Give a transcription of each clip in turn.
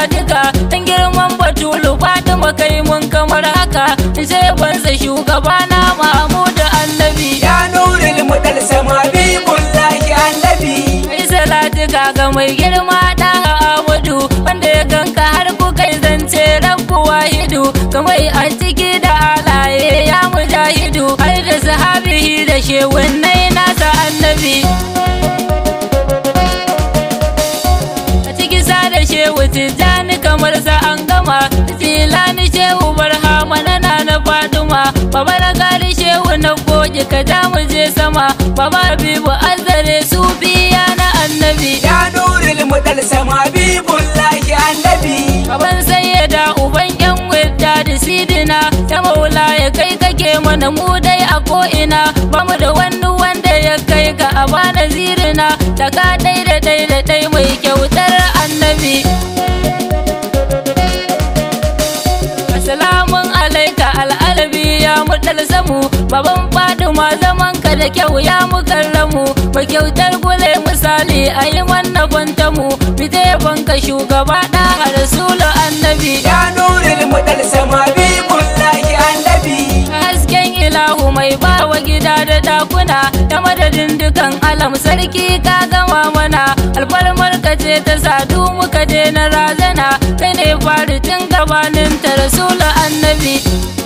duka dan girman batulu fatima kai mun kamar haka sai bansa shugaba na mahmudu annabi ya nuril mudal sama bibullahi annabi kai salatu ga mai girma da Ahmadu wanda ya ganka har ku kai zance rabbu wahidu kamar a ciki da alaye ya mujahidu har da sahabihi da shewunnai nasa annabi a ciki sa da shehu tijjani kamar sa an gama tilani shehu barhama na na faduma baba na gari shehu na goge ka ja mu je sama baba habibu azare su biya na annabi ya nuril mudal sama bibullahi annabi Baban sayyada uban yan wadda da sidina ta maula ya kai kake mana mu dai a ko'ina ba mu da wani wanda ya kai ka a bana zirina da ka dai da dai da dai mai kyautar annabi Assalamun alaika al'alabi ya mutal samu baban faduma zaman ka da kyau ya mukarramu ba kyautar gule misali a yi manna kwanta mu fite banka shugaba da rasulu annabi ya nuril mudal sama bibullahi annabi hasken ilahu mai bawa gida da dakuna ta madadin dukan alam sarki ka gama mana alfarmar ka ce ta sadu muka daina razana kai ne fari tun gabanin ta rasulu annabi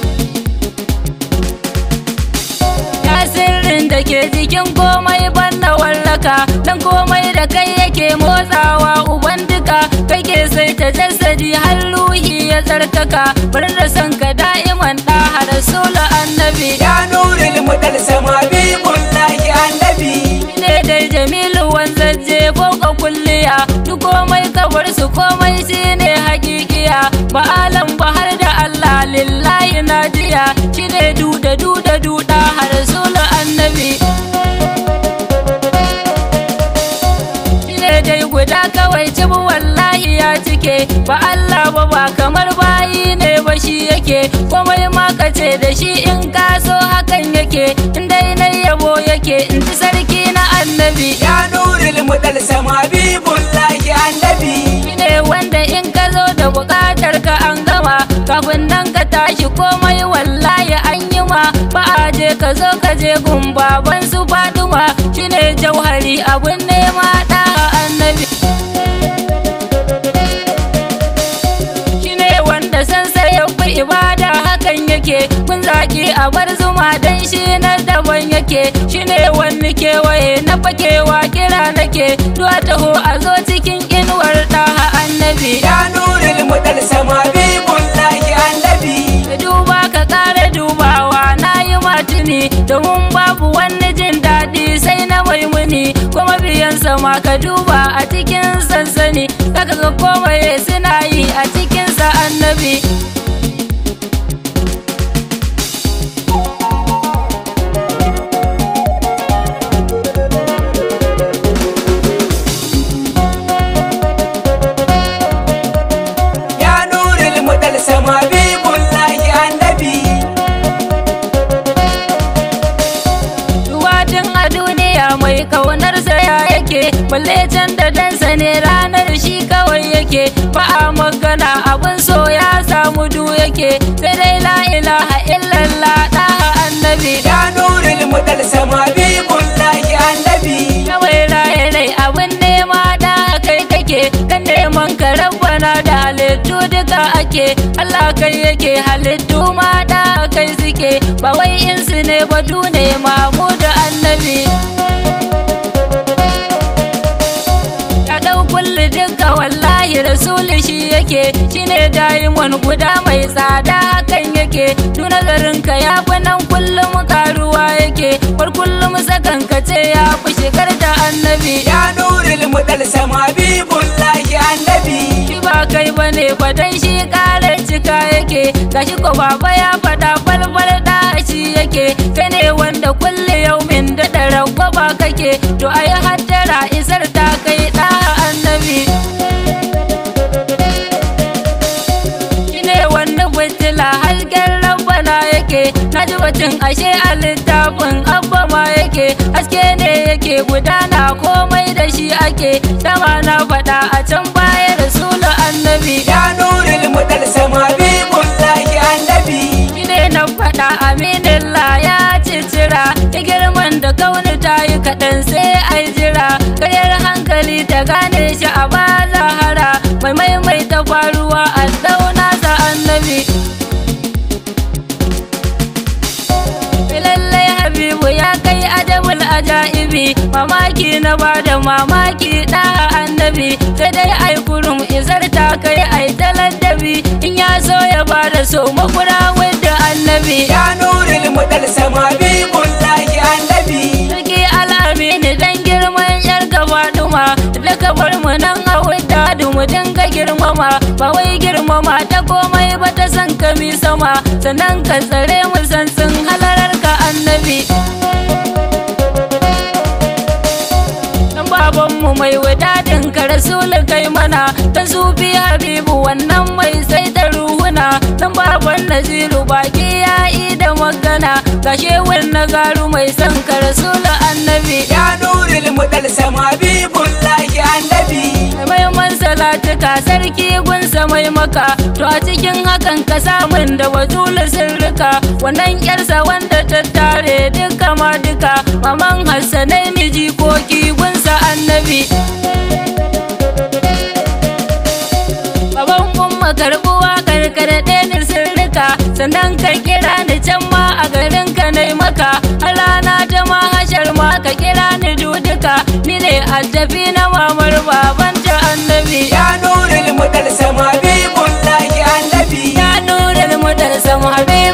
ya sirrin da ke jikin komai banda wallaka dan komai da kai yake motsawa uban duka kai ke sai ta jasadi har ruhi ya tsarkaka bar da san ka da'iman da rasulu annabi ya nuril mudal sama bibullahi annabi ne dai jamilu wanzaje ka kulliya duk komai kabar su komai shine hakikiya ba alam ba har da Allah lillahi najiya shine duda duda duda har rasulu annabi shine dai guda kawai cibu wallahi ya cike ba Allah ba ba kamar bayi ne ba shi yake komai ma ka ce da shi in ka so hakan yake in dai na yabo yake in ji sarki na annabi ya nuril mudal sama bibullahi annabi ne wanda in ka zo da bukatar ka an gama kafin nan ka tashi komai wallahi an yi ma ba a je ka zo ka je gun baban su faduma shine jauhari abun nema da annabi shine wanda san sai ya fi ibada hakan yake kun zaki a bar zuma dan shi na daban yake shine wani kewaye na fakewa kira nake duwa taho a zo cikin inuwar ɗaha annabi ya nuril mudal sama bibullahi annabi ka duba ka ƙara dubawa na yi matuni domin babu wani jin daɗi sai na maimuni kuma biyan sama ka duba a cikin sansani zaka ga komai suna yi a cikinsa annabi ya nuril mudal sama bibullahi annabi Duwatin a duniya mai kaunarsa ya yake balle can da dansa ne ranar shi kawai yake ba a magana abin so ya samu du yake sai dai la ilaha illallah ɗaha annabi ya nuril mudal sama bibullahi annabi kawai raye rai abin nema da kai kake kan neman ka rabbana da halittu duka ake Allah kai yake halittu ma da kai suke ba wai insu ne ba ne mamu da annabi ya dau kulli duka wallahi rasuli shi yake shine daimon guda mai tsada hakan yake du nazarin ka ya fi nan kullum karuwa yake bar kullum sakan ka ce ya fi shigar da annabi ya nuril mudal sama bibullahi annabi shi ba kai bane ba dan shi kare cika yake gashi ko baba ya fada falfal da shi yake kai ne wanda kulle yaumin da da ba kake to ai haddara isar ta kai da annabi shine wanda fitila hasken rabbana yake na ji batun ashe a littafin abba ma yake haske ne yake gudana komai da shi ake dama na faɗa a can baya rasulu annabi Ya nuril mudal sama bibullahi annabi ne na faɗa aminillah ya cicira ya girman da kauni ta yi kaɗan sai ai jira karyar hankali ta gane shi a ba zahara mai maimaita faruwa a dauna sa annabi lallai habibu ya kai ajabul ajaibi mamaki na bada mamaki da annabi sai dai ai kurum izar ta kai ai taladdabi in ya so ya bada so makura wadda annabi Ya nuril mudal sama bibullahi annabi sarki al'amini dan girman yar gaba duma da ka bar mu nan a wadda mu dinga girmama ba wai girmama ta komai ba ta san kami sama sannan ka tsare mu san sun halarar ka annabi dan babanmu mai wadadin ka rasulu kai mana ta sufi habibu wannan mai sai da ruhuna dan baban naziru baki ya yi da magana gashe na garu mai son ka rasulu annabi Ya nuril mudal sama bibullahi annabi maiman salatuka sarki gunsa mai maka to a cikin hakan ka samun da wazula sirrika wannan yarsa wanda ta tare duka ma duka maman hassanai miji koki gunsa annabi baban umma karbuwa karkarɗe ni sirrika sannan ka kira ni can ma a garin ka nai maka a rana ta ma hashar ma ka kira ni duduka ni ne addabi na mamar baban ta annabi Ya nuril mudal sama bibullahi annabi ya nura mu da sama